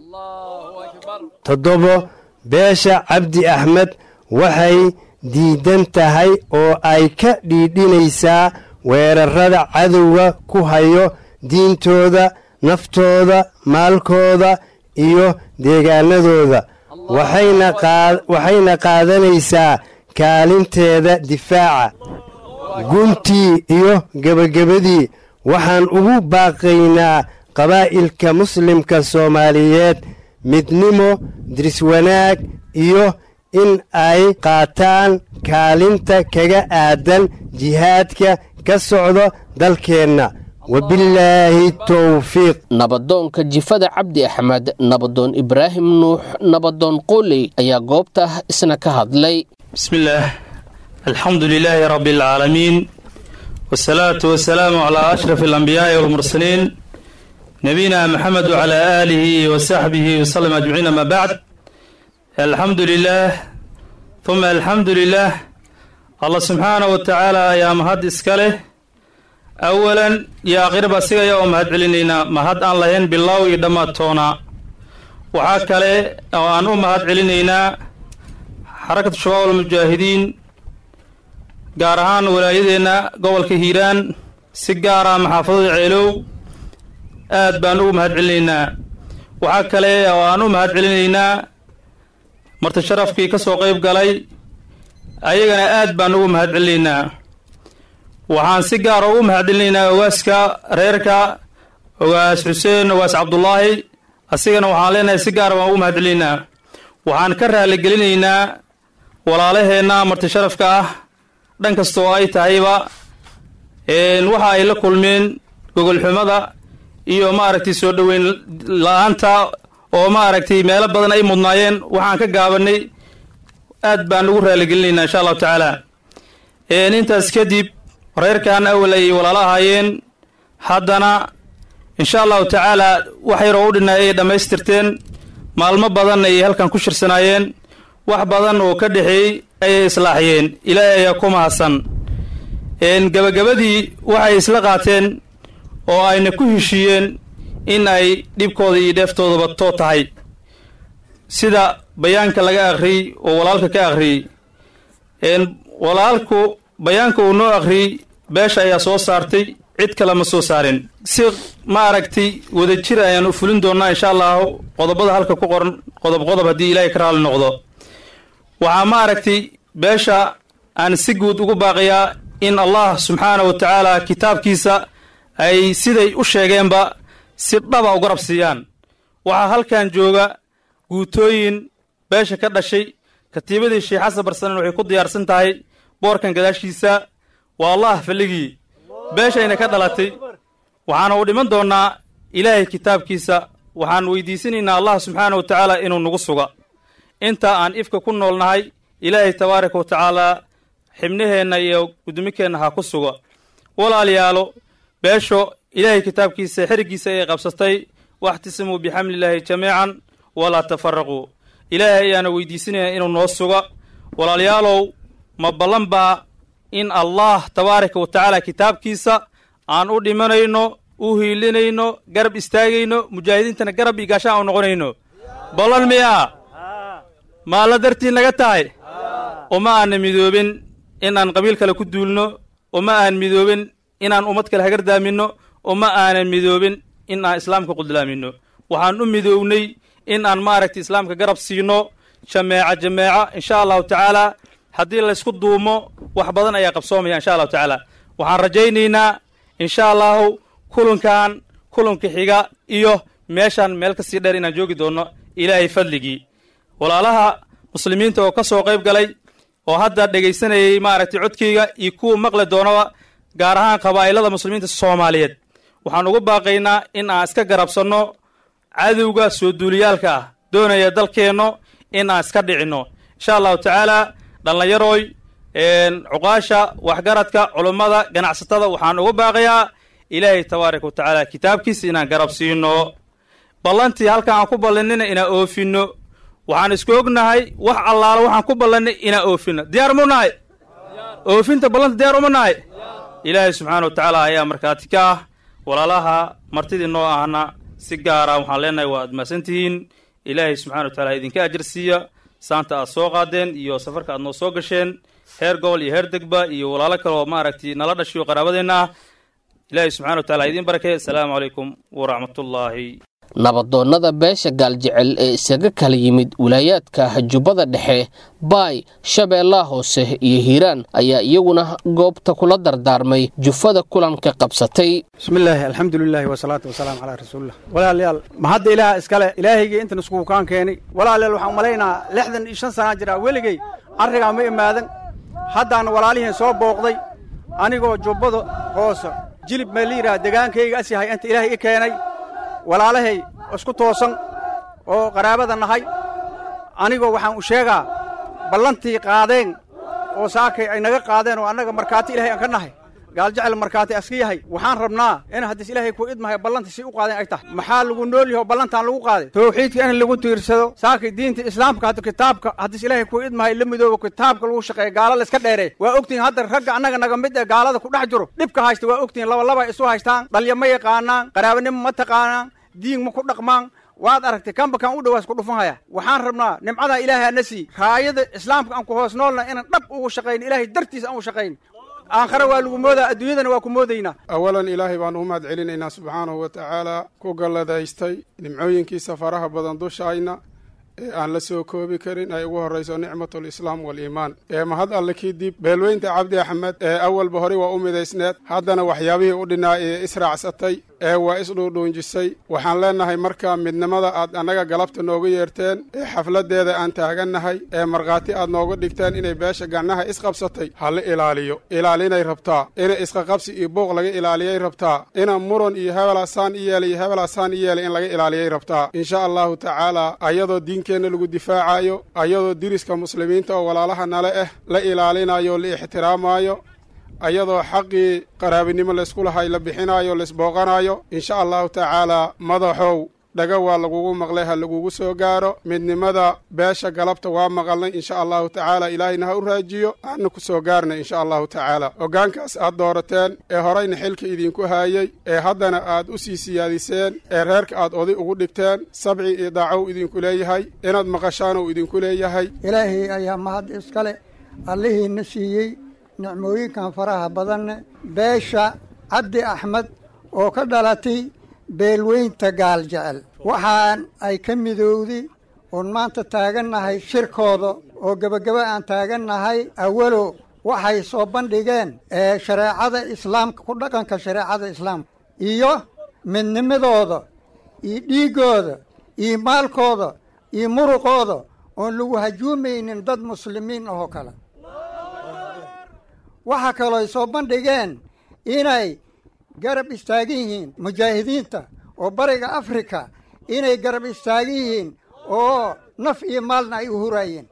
toddobo beesha cabdi axmed waxay diidan tahay oo ay ka dhiidhinaysaa weerarrada cadowga ku hayo diintooda naftooda maalkooda iyo deegaanadooda waxayna qaadanaysaa kaalinteeda difaaca guntii iyo gebagabadii waxaan ugu baaqaynaa qabaa'ilka muslimka soomaaliyeed midnimo diriswanaag iyo in ay qaataan kaalinta kaga aadan jihaadka ka socdo dalkeenna wabilaahi towfiiq nabadoonka jifada cabdi axmed nabadoon ibraahim nuux nabadoon qooley ayaa goobta isna ka hadlay بسم الله الحمد لله رب العالمين والصلاة والسلام على أشرف الأنبياء والمرسلين نبينا محمد وعلى آله وصحبه وسلم أجمعين ما بعد الحمد لله ثم الحمد لله الله سبحانه وتعالى يا مهد إسكاله أولا يا غرب سيغا يوم هد علينا مهد أن لهن بالله يدما تونا وحاكله أو أنو مهد علينا حركة شباب المجاهدين gaar ahaan walaayadeenna gobolka hiiraan si gaara maxaafadada ceelow aad baan ugu mahad celinaynaa waxaa kale oo aan u mahad celinaynaa marti sharafkii ka soo qayb galay ayagana aad baan ugu mahad celinaynaa waxaan si gaara ugu mahad celinaynaa ogaaska reerka ogaas xuseen ogaas cabdulaahi asigana waxaan leenahay si gaara baan ugu mahad celinaynaa waxaan ka raaligelinaynaa walaalaheenna marti sharafka ah dhan kasta oo ay tahayba waxa ay la kulmeen gogolxumada iyo maaragtay soo dhoweyn la-aanta oo maaragtay meelo badan ay mudnaayeen waxaan ka gaabanay aad baan ugu raaligelinaynaa insha allahu tacaala intaas kadib reerkan awal ay walaalo ahaayeen haddana insha allahu tacaala wax yaroo u dhinay ay dhammaystirteen maalmo badan ayay halkan ku shirsanaayeen wax badan oo ka dhexeeyey ayay islaaxiyeen ilaahay ayaa ku mahadsan gabagabadii waxay isla qaateen oo ayna ku heshiiyeen in ay dhibkooda iyo dheeftoodaba too tahay sida bayaanka laga akhriyey oo walaalka ka akhriyey walaalku bayaanka uu noo akhriyey beesha ayaa soo saartay cid kale ma soo saarin si maaragtay wadajir ayaan u fulin doonnaa insha allahu qodobada halka ku qoran qodob qodob haddii ilaahay ka raali noqdo waxaa maaragtay beesha aan si guud ugu baaqiyaa in allah subxaana wa tacaala kitaabkiisa ay siday u sheegeenba si dhaba u garab siiyaan waxaa halkan jooga guutooyin beesha ka dhashay katiibadii sheekh xasan barsanen waxay ku diyaarsan tahay boorkan gadaashiisa waa allah falligii beeshayna ka dhalatay waxaana u dhiman doonnaa ilaahay kitaabkiisa waxaan weydiisanaynaa allah subxaana wa tacaala inuu nagu suga inta aan ifka ku noolnahay ilaahay tabaaraka wa tacaalaa xibnaheenna iyo gudumikeenna ha ku sugo walaalayaalo beesho ilaahay kitaabkiisa xeriggiisa ayay qabsatay waxtisimuu bixamlillaahi jamiican walaa tafaraquu ilaahay ayaana weydiisanaya inuu noo suga walaalayaalow ma ballan baa in allah tabaaraka wa tacaala kitaabkiisa aan u dhimanayno u hiilinayno garab istaagayno mujaahidiintana garab iyo gaashaan u noqonayno ballan miyaa maalla dartii naga tahay uma aanna midoobin inaan qabiil kale ku duulno uma aan midoobin inaan ummad kale hagardaaminno uma aanan midoobin in aan islaamka qudlaaminno waxaan u midoownay in aan maaragtay islaamka garab siino jameeca jameeca insha allahu tacaala haddii laysku duumo wax badan ayaa qabsoomaya insha allahu tacaala waxaan rajaynaynaa insha allahu kulankan kulanka xiga iyo meeshaan meel ka sii dheer inaan joogi doonno ilaahay fadligii walaalaha muslimiinta oo ka soo qayb galay oo hadda dhegaysanayay maaragtay codkayga iyo kuwa maqli doonaba gaar ahaan qabaa'ilada muslimiinta soomaaliyeed waxaan ugu baaqaynaa in aan iska garabsanno cadowga soo duuliyaalka ah doonaya dalkeenno in aan iska dhicinno insha allahu tacaala dhallinyarooy cuqaasha waxgaradka culummada ganacsatada waxaan uga baaqayaa ilaahay tabaaraka wa tacaala kitaabkiisa inaan garab siino ballantii halkan aan ku ballanina inaan oofinno waxaan isku ognahay wax allaala waxaan ku ballanay inaan oofinno diyaar mu nahay oofinta ballanta diyaar uma nahay ilaahay subxaana wa tacaala ayaa markhaati ka ah walaalaha martidii noo ahna si gaara waxaan leenahay waa admaasantihiin ilaahay subxana wa tacala idinka ajar siiya saanta aad soo qaadeen iyo safarka aad noo soo gasheen heer gobol iyo heer degba iyo walaalo kale oo maaragtay nala dhashiyo qaraabadeenna ah ilaahay subxana wa tacala idiin barakay assalaamu calaykum waraxmatullaahi nabadoonnada beesha gaaljecel ee isaga kala yimid wilaayaadka jubbada dhexe baay shabeellaha hoose iyo hiiraan ayaa iyaguna goobta kula dardaarmay jufada kulanka qabsatay bismillaahi alxamdulilaahi wasalaatu wasalaamu calaa rasuulillah walaalayaal ma hadda ilaah iskale ilaahaygii intan iskugu kaan keenay walaalayaal waxaan umalaynaa lixdan iyo shan sanaa jiraa weligay arrigaa ma imaadan haddaan walaalihiin soo booqday anigoo jubbada hoose jilib ma layidhaha degaankayga as yahay inta ilaahay i keenay walaalahay isku toosan oo qaraabada nahay anigoo waxaan u sheegaa ballantii qaadeen oo saakay ay naga qaadeen oo annaga markhaati ilahay aan ka nahay gaaljecel markhaati aska yahay waxaan rabnaa in haddiis ilaahay ku idmahay ballantii si u qaadeen ay tahay maxaa lagu nool yaho ballantaan lagu qaaday tawxiidka in lagu tiirsado saakay diinta islaamka hadda kitaabka haddiis ilaahay ku idmahay la midoobo kitaabka lagu shaqeeya gaala la iska dheeree waa ogtihin hadda ragga annaga naga mid ee gaalada ku dhex jiro dhibka haysta waa ogtihin labalaba isu haystaan dhalya ma yaqaanaan qaraabanimo ma taqaanaan diin ma ku dhaqmaan waad aragtay kamba kan u dhawaas ku dhufanhaya waxaan rabnaa nimcadaa ilaahay ana sii raayada islaamka aan ku hoos noolna inaan dhab ugu shaqayn ilaahay dartiis aan u shaqayn aakhare waa lagu moodaa adduunyadana waa ku moodaynaa awalan ilaahay baan u mahad celinaynaa subxaanahu wa tacaala ku galladaystay nimcooyinkiisa faraha badan dushayna ee aan la soo koobi karin ay ugu horrayso nicmatulislaam waaliimaan ee mahad alle kadib beelweynta cabdi axmed ee awalba horey waa u midaysneed haddana waxyaabihii u dhinaa ee israacsatay ee waa isdhuudhuunjisay waxaan leennahay marka midnimada aad annaga galabta nooga yeerteen ee xafladdeeda aan taagannahay ee markhaati aad nooga dhigteen inay beesha gacnaha isqabsatay ha la ilaaliyo ilaalinay rabtaa inay isqaqabsi iyo buuq laga ilaaliyay rabtaa ina muran iyo hebelasaan i yeelay iyo hebelasaan i yeelay in laga ilaaliyay rabtaa insha allahu tacaala ayadoo diinkeenna lagu difaacayo ayadoo diriska muslimiinta oo walaalaha nale ah la ilaalinayo la ixtiraamayo ayadoo xaqii qaraabinimo laysku lahay la bixinayo laisbooqanayo insha allahu tacaalaa madaxow dhaga waa lagugu maqlay ha lagugu soo gaaro midnimada beesha galabta waa maqalnay insha allahu tacaala ilaahayna ha u raajiyo aana ku soo gaarnay insha allahu tacaala hoggaankaas aad doorateen ee horayna xilka idinku haayey ee haddana aad u sii siyaadiseen ee reerka aad oday ugu dhigteen sabci iyo daacow idinku leeyahay inaad maqashaan uu idinku leeyahay ilaahay ayaa mahad iskale allihiina siiyey nicmooyinkan faraha badanne beesha cabdi axmed oo ka dhalatay beelweynta gaal jecel waxaan ay ka midowday oon maanta taagannahay shirkooda oo gebagaba aan taagannahay awalo waxay soo bandhigeen ee shareecada islaamka ku dhaqanka shareecada islaamka iyo midnimadooda iyo dhiiggooda iyo maalkooda iyo muruqooda oon lagu hajuumaynin dad muslimiin ahoo kale waxaa kaloo ay soo bandhigeen inay garab istaagan yihiin mujaahidiinta oo bariga afrika inay garab istaagan yihiin oo naf iyo maalna ay u huraayeen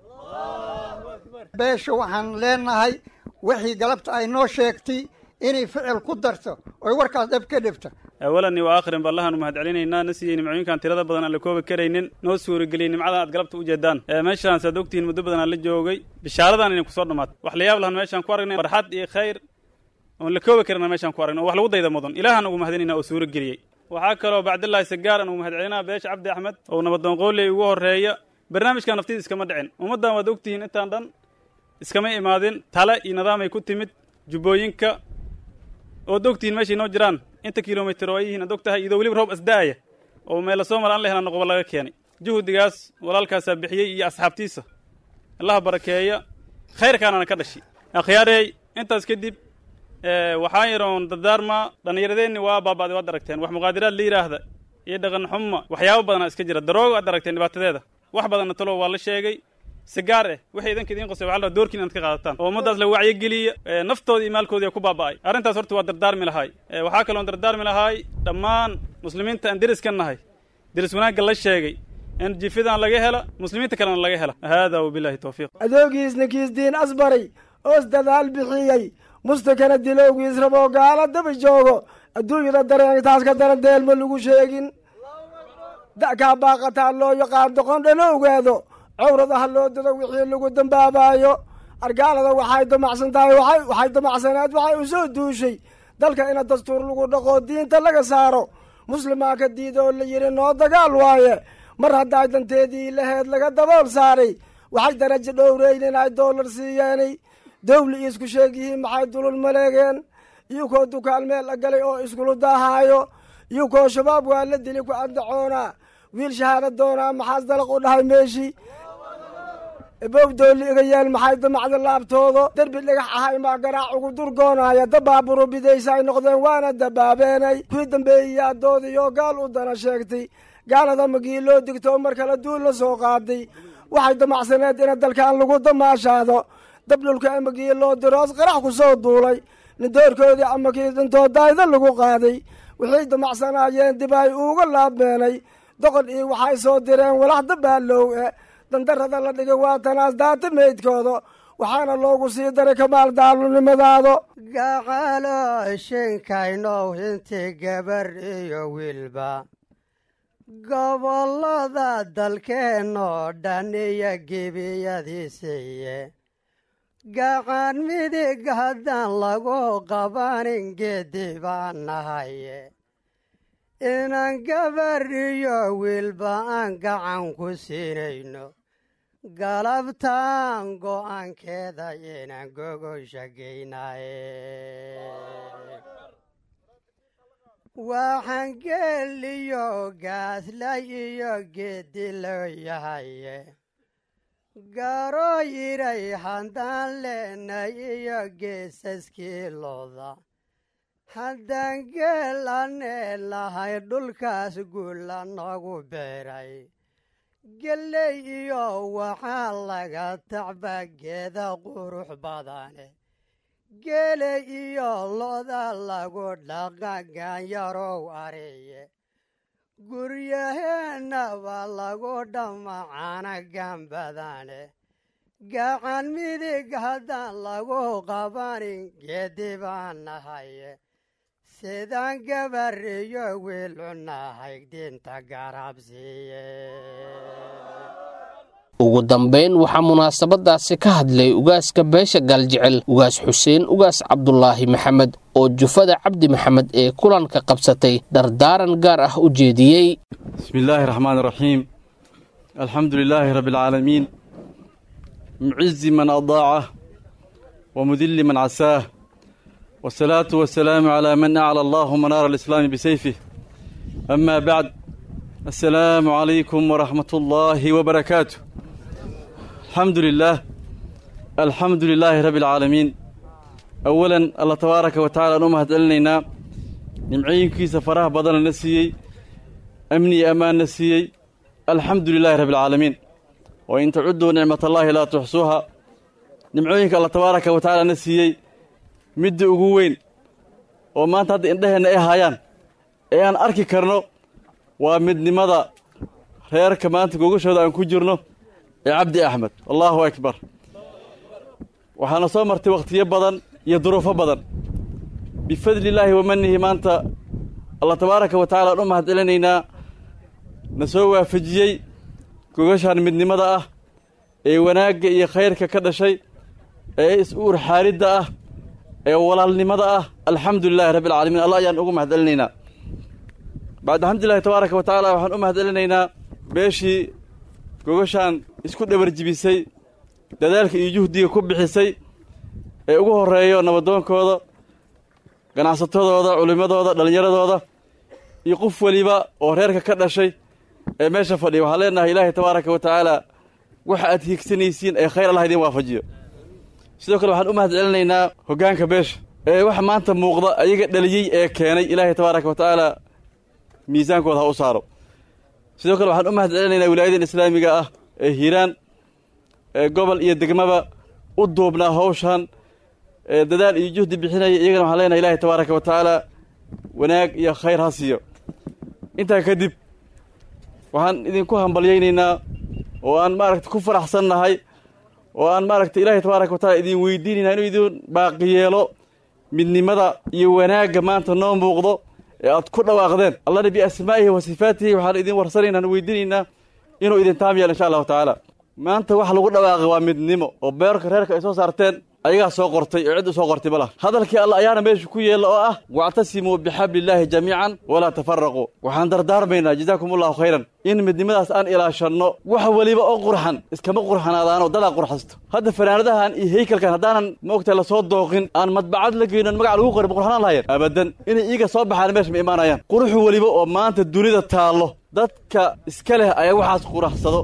beesha waxaan leenahay wixii galabta ay noo sheegtay inay ficil ku darto oy warkaas dhab ka dhibto awalani wa aakhirin ba allahaanu mahad celinaynaa na siiyey nimcooyinkan tirada badan aan la koobi karaynin noo suurageliyey nimcadan aad galabta u jeedaan meeshaan saad ogtihiin muddo badan aan la joogay bishaaradan inay kusoo dhammaatay wax la yaab lahan meeshaan ku aragnay farxad iyo khayr oon la koobi karina meeshaan ku aragnay oo wax lagu dayda mudan ilaahaan ugu mahadinayna oo suurageliyey waxaa kaloo bacdillaahi sagaar aan ugu mahad celinaa beesha cabdi axmed oo nabadoon qooley ugu horreeya barnaamijkan naftiisa iskama dhicin ummaddan waad ogtihiin intaan dhan iskama imaadin tale iyo nidaamay ku timid jubbooyinka ood ogtihiin meeshay noo jiraan inta kilomitir oo ay yihiin ad og tahay iyadoo weliba roob asda'aya oo meela soo mara an la helaan noqoba laga keenay juhdigaas walaalkaasaa bixiyey iyo asxaabtiisa allaha barakeeya khayrkaanana ka dhashay akhyaarey intaas kadib waxaan yaroon dardaarmaa dhallinyaradeenni waa baaba'day waad aragteen wax muqaadiraad la yidhaahda iyo dhaqan xuma waxyaabo badanaa iska jira daroogo aad aragteen dhibaatadeeda wax badanna talow waa la sheegay sigaar eh waxay idanka idiin qosay waxaa la rabaa doorkiin inaad ka qaadataan oo ummaddaas la wacyigeliya naftooda iyo maalkoodii ku baaba'ay arrintaas horta waa dardaarmi lahaay waxaa kaloon dardaarmi lahaay dhammaan muslimiinta aan deris ka nahay deris wanaagga la sheegay in jifidan laga hela muslimiinta kalena laga hela haadaa wabillahi tawfiiq adoogiisna kiisdiin asbaray oos dadaal bixiyey mustakana dilowgiis raboo gaala daba joogo adduunyada dareentaas ka daran deelma lagu sheegin da'kaa baaqataa loo yaqaan doqon dhana ogaado cawrada ha loo dado wixii lagu dambaabaayo argaalada waxay damacsan tahay waxay damacsaneed waxay u soo duushay dalka ina dastuur lagu dhaqo diinta laga saaro muslimaa ka diida oo la yidhi noo dagaal waaye mar hadday danteedii laheed laga dabool saaray waxay darajo dhowreyn inay doolar siiyeenay dawli iyo isku sheeg yihiin maxay dulul maleegeen iyukoo dukaan meel agalay oo iskulu daahaayo iyukoo shabaab waa la dili ku andacoonaa wiil shahaada doonaa maxaas dalaq u dhahay meeshii bowdooli iga yeel maxay damacda laabtoodo derbi dhagax ahay maa garaac ugu durgoonaya dabaaburo bidaysa ay noqdeen waana dabaabeenay kuwii dambeeyiyaa doodiyoo gaal u dana sheegtay gaalada magii loo digtoo mar kale duul la soo qaaday waxay damacsaneed ina dalkan lagu damaashaado dabdhulka amagii loo diroos qarax ku soo duulay nindoorkoodii amakii dhintoo daayda lagu qaaday waxay damacsanaayeen dib ay uuga laabmeenay doqon iyo waxay soo direen walax dabaallow e dandarada la dhigay waa tanaas daata meydkooda waxaana loogu sii daray kamaal daalunimadaado gaqalo shinkaynow inti gabar iyo wiilba gobollada dalkeennoo dhan iyo gebiyadiisiiye gacan midig haddaan lagu qabanin geedi baan nahaye inaan gabar iyo wiilba aan gacan ku siinayno galabtaan go'aankeeda inaan gogosha geynaye waxaan geeliyo gaaslay iyo geedi loo yahaye garoo yiray haddaan leenay iyo geesaskii looda haddaan geelanee lahay dhulkaas guula noogu beeray geley iyo waxaa laga tacba geeda qurux badane geele iyo loda lagu dhaqa gaanyarow ariye guryaheennaba lagu dhammacana gambadane gacan midig haddaan lagu qabanin geedi baan nahaye sidaan gabariyo wiil cunahay dinta garabsiiye ugu dambayn waxaa munaasabadaasi ka hadlay ugaaska beesha gaaljecel ugaas xuseen ugaas cabdulaahi maxamed oo jufada cabdi maxamed ee kulanka qabsatay dardaaran gaar ah u jeediyey بسم الله الرحمن الرحيم الحمد لله رب العالمين معز من أضاعه ومذل من عساه والصلاة والسلام على من أعلى الله منار الإسلام بسيفه أما بعد السلام عليكم ورحمة الله وبركاته الحمد لله الحمد لله رب العالمين أولا الله تبارك وتعالى نمهد لنا نمعين كي سفراه بدل نسيي أمني أمان نسيي الحمد لله رب العالمين وإن تعدوا نعمة الله لا تحصوها نمعينك الله تبارك وتعالى نسيي مد أقوين وما أنت هذا إندهنا إيه هايان إيه أن أركي كرنو ومد نمضى reerka maanta gogashooda aan ku jirno ee cabdi axmed allahu akbar waxaana soo martay wakhtiyo badan iyo duruufo badan bifadli illaahi wamanihi maanta allah tabaaraka wa tacala aan u mahad celinaynaa na soo waafajiyey gogashaan midnimada ah ee wanaagga iyo khayrka ka dhashay ee is-uur xaaridda ah ee walaalnimada ah alxamdu lilahi rabbi alcaalamiin allah ayaan ugu mahad celinaynaa bacd alxamdulilahi tabaaraka wa tacaala waxaan u mahad celinaynaa beeshii gogashaan isku dhabarjibisay dadaalka iyo juhdiga ku bixisay ee ugu horreeyo nabadoonkooda ganacsatadooda culimmadooda dhallinyaradooda iyo qof weliba oo reerka ka dhashay ee meesha fadhiya waxaan leenahay ilaahay tabaaraka wa tacaala waxa aad hiigsanaysiin ee khayr allah idin waafajiyo sidoo kale waxaan u mahad celinaynaa hoggaanka beesha ee waxa maanta muuqda ayaga dhaliyey ee keenay ilaahay tabaaraka wa tacaala miisaankooda ha u saaro sidoo kale waxaan u mahad celinaynaa wilaayadan islaamiga ah ee hiiraan ee gobol iyo degmaba u duubnaa hawshan ee dadaal iyo juhdi bixinaya iyagana waxaan leenahay ilaahay tabaaraka wa tacaala wanaag iyo khayr ha siiyo intaa kadib waxaan idinku hambalyaynaynaa oo aan maaragta ku faraxsannahay oo aan maaragta ilaahay tabaaraka wa tacala idin weydiinaynaa inuu idin baaqi yeelo midnimada iyo wanaagga maanta noo muuqdo ee aad ku dhawaaqdeen allana biasmaa'ihi wa sifaatihi waxaan idin warsanaynaa weydiinaynaa inuu idin taam yeelo insha allahu tacaala maanta wax lagu dhawaaqay waa midnimo oo beerka reerka ay soo saarteen ayagaa soo qortay oo cid u soo qortay ma laha hadalkii alla ayaana meesha ku yeella oo ah wactasimuu bixabliillaahi jamiican walaa tafaraquu waxaan dardaarmaynaa jazaakum allahu khayran in midnimadaas aan ilaashanno wax weliba oo qurxan iskama qurxanaadaanoo dadaa qurxasto hadda fanaanadahan iyo heykalkan haddaanan maogtahay lasoo dooqin aan madbacad la geynon magac lagu qorin ma qurxanaan lahayeen abadan inay iiga soo baxaan meesha ma imaanayaan quruxu weliba oo maanta dunida taallo dadka iska leh ayaa waxaas quraxsado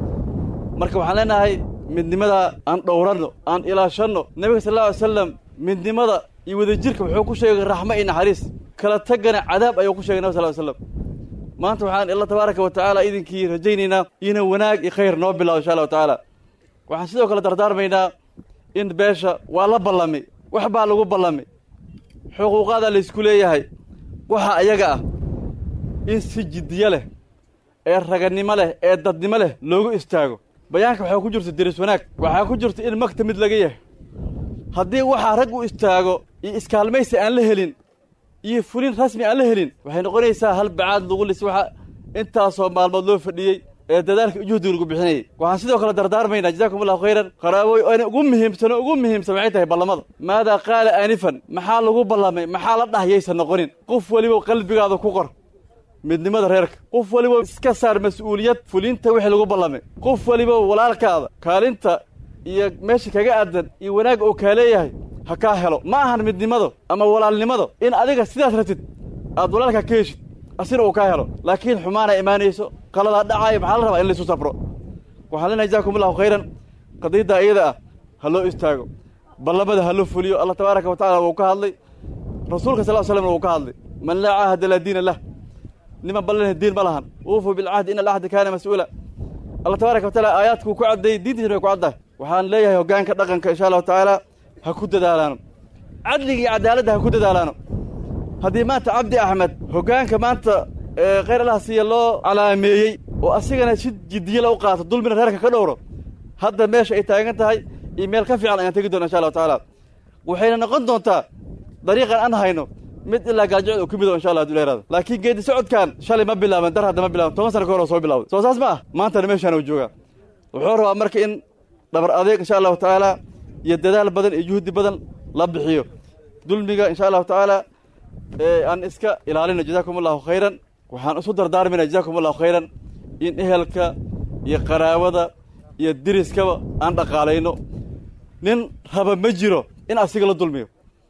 marka waxaan leenahay midnimada aan dhowranno aan ilaashanno nebiga sal alla alay slam midnimada iyo wadajirka wuxuu ku sheegay raxmo iyo naxariis kala tagana cadaab ayuu ku sheegay nabig sal ly slam maanta waxaan alla tabaaraka wa tacaala idinkii rajaynaynaa inuu wanaag iyo khayr noo bilaabo insha allahu tacaala waxaan sidoo kale dardaarmaynaa in beesha waa la ballamay wax baa lagu ballamay xuquuqaadaa laysku leeyahay waxa ayaga ah in si jiddiyo leh ee raganimo leh ee dadnimo leh loogu istaago bayaanka waxaa ku jirta deris wanaag waxaa ku jirta in magta mid laga yahay haddii waxaa rag u istaago iyo iskaalmaysi aan la helin iyo fulin rasmi aan la helin waxay noqonaysaa hal bacaad lagu lis waxa intaasoo maalmood loo fadhiyey ee dadaalka juhdiga lagu bixinayay waxaan sidoo kale dardaarmaynaa jazaakum allahu khayran qaraabooy oona ugu muhiimsano ugu muhiimsan waxay tahay ballamada maadaa qaala aanifan maxaa lagu ballamay maxaa la dhahyaysan noqonin qof weliba qalbigaada ku qor midnimada reerka qof waliba iska saar mas-uuliyad fulinta wixii lagu ballamay qof waliba walaalkaada kaalinta iyo meesha kaga aadan iyo wanaagga uu kaa leeyahay ha kaa helo ma ahan midnimado ama walaalnimado in adiga sidaas ratid aad walaalka ka heshid asina uu kaa helo laakiin xumaana imaanayso qaladaa dhacaayo maxaa la rabaa in laysu safro waxaan leenahay jazaakum allahu khayran qadiyadda iyada ah ha loo istaago ballamada ha loo fuliyo allah tabaaraka wa tacala wuu ka hadlay rasuulka sal l slamna wuu ka hadlay man laa caahada laa diina lah niman ballanah diin ma lahan uufuu bilcahdi ina alcahda kaana mas-uula allah tabaaraka wa taala aayaadkuu ku cadday diintiisna way ku caddahay waxaan leeyahay hoggaanka dhaqanka insha allahu tacaala ha ku dadaalaano cadliga iyo cadaaladda ha ku dadaalaano haddii maanta cabdi axmed hoggaanka maanta khayr allaha siiya loo calaameeyey oo asigana si jiddiyala u qaato dulmina reerka ka dhowro hadda meesha ay taagan tahay iyo meel ka fiican ayaan tegi doona insha allahu tacaala waxayna noqon doontaa dariiqan aan hayno mid ilaa gaajicod oo ku mido insha allah haduu leeraado laakiin geedi socodkan shalay ma bilaaban dar hadda ma bilaaban toban sana ka hor oo soo bilawday soo saas ma ah maantana meeshaan uu joogaa wuxuu rabaa marka in dhabar adeeg insha allahu tacaala iyo dadaal badan iyo juhdi badan la bixiyo dulmiga insha allahu tacaala aan iska ilaalino jazaakum allahu khayran waxaan isu dardaarmayna jazaakum allahu khayran in ehelka iyo qaraabada iyo diriskaba aan dhaqaalayno nin raba ma jiro in asiga la dulmiyo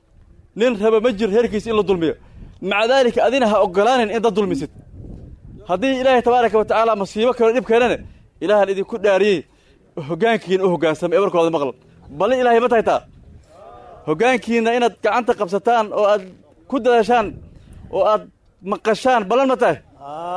nin raba ma jiro reerkiisa in la dulmiyo maca daalika adina ha ogolaanin in dad dulmisid haddii ilaahay tabaaraka wa tacaala masiibo kalo dhib keenane ilaahan idinku dhaariyey hoggaankiina u hoggaansamay ebarkooda maqlan balli ilaahay ma tahay taa hoggaankiina inaad gacanta qabsataan oo aad ku dadaashaan oo aad maqashaan ballan ma tahay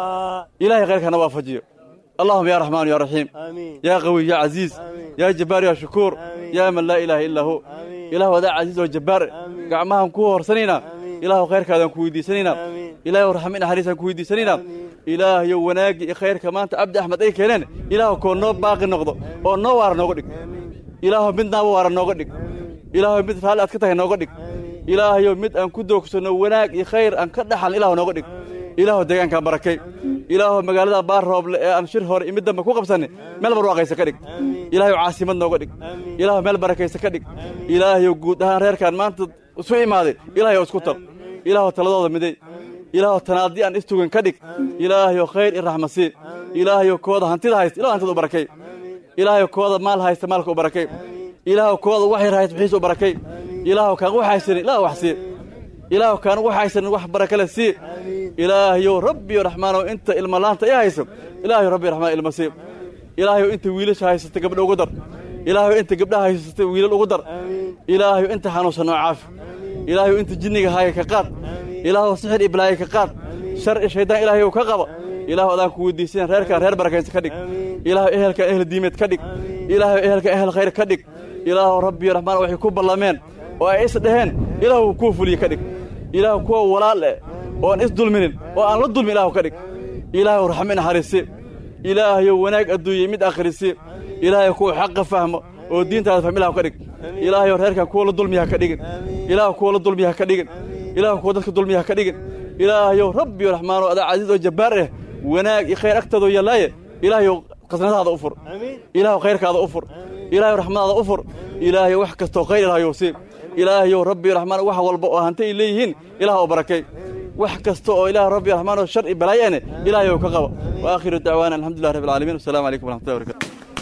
ilahay khayrkana waafajiyo allahuma ya raxmaanu ya raxiim yaa qawiy ya casiiz yaa jabbaar ya shukuur yaa man laa ilaaha illaa hu ilahu adaa casiiz oo jabbaar gacmahaan ku horsanaynaa ilaahu khayrkaadaan ku weydiisanaynaa ilaahu raxmi naxariisaan ku weydiisanaynaa ilaahayo wanaagga iyo khayrka maanta cabdi axmed ay keeneen ilaahu koo noo baaqi noqdo oo noo waara nooga dhig ilaahu mid naaba waara nooga dhig ilaahu mid raalli aad ka tahay nooga dhig ilaahayo mid aan ku doogsanno wanaag iyo khayr aan ka dhaxal ilaahu nooga dhig ilaahu deegaankaan barakay ilaahu magaalada baar rooble ee aan shir hore iyo mid dambe ku qabsanay meel barwaaqaysa ka dhig ilaahayo caasimad nooga dhig ilaahu meel barakaysa ka dhig ilaahayo guud ahaan reerkaan maanta isu imaaday ilaahayo isku tar ilaahu taladooda miday ilaahu tanaadi aan istugan ka dhig ilaahayo khayr i raxma sii ilaahayo kooda hantida haysta ilahu hantida u barakay ilaahayo kooda maal haysta maalka u barakay ilaahu kooda wax yar haysta wixiisa u barakay ilaahu kaan wax haysanin ilaahu wax sii ilaahu kaan wax haysanin wax barakale sii ilaahayow rabbiyo raxmaanow inta ilma laanta i hayso ilaahayo rabbi raxmaan ilma sii ilaahayow inta wiilasha haysata gabdha ugu dar ilaahayow inta gabdhaha haysata wiilal ugu dar ilaahayow inta xanuunsan noo caafi ilaahayow inta jinniga haaya ka qaad ilaahow sixir iblaaya ka qaad shar i shaydaan ilaahayow ka qaba ilaahu adaan ku weydiisan reerkaan reer barakaysa ka dhig ilaahu ehelkaan ehel diimeed ka dhig ilaahu ehelkaan ehel khayr ka dhig ilaahu rabbiyo raxmaan waxay ku ballameen oo ay is dhaheen ilaahu kuwa fuliye ka dhig ilaahu kuwa walaal eh oo aan is dulminin oo aan la dulmin ilaahu ka dhig ilaahu raxmi naxariisi ilaahayow wanaag adduunyey mid akhrisi ilaahayow kuwa xaqa fahmo oo diintaada fahmi ilahu ka dhig ilaahayow reerkaan kuwa la dulmiya ha ka dhigin ilaahu kuwa la dulmiya ha ka dhigin ilaahu kuwa dadka dulmiya ha ka dhigin ilaahayow rabbiyo raxmaanoo adaa casiiz oo jabbaar eh wanaag iyo khayr agtaadoo yallaaye ilaahayow qasnadaada u fur ilaahu khayrkaada u fur ilaahayow raxmadaada u fur ilaahayow wax kastoo khayr ilaahayow sii ilaahayow rabbiyo raxmaan wax walba oo hanti ay leeyihiin ilaah oo barakay wax kasta oo ilaah rabbi raxmaan oo shar i balaayane ilaahayow ka qaba wa aakhiru dacwaana alxamdulilah rabbi alcaalamiin wasalaamu calaykum waraxmatullahi wabarakatu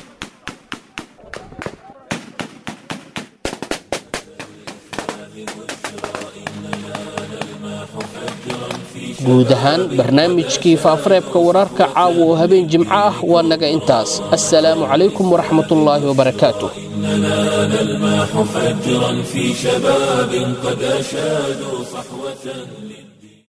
guud ahaan barnaamijkii faafareebka wararka caawa oo habeen jimco ah waa naga intaas assalaamu calaykum waraxmatullaahi wabarakaatu إننا نلمح فجرا في شباب قد أشادوا صحوة للدين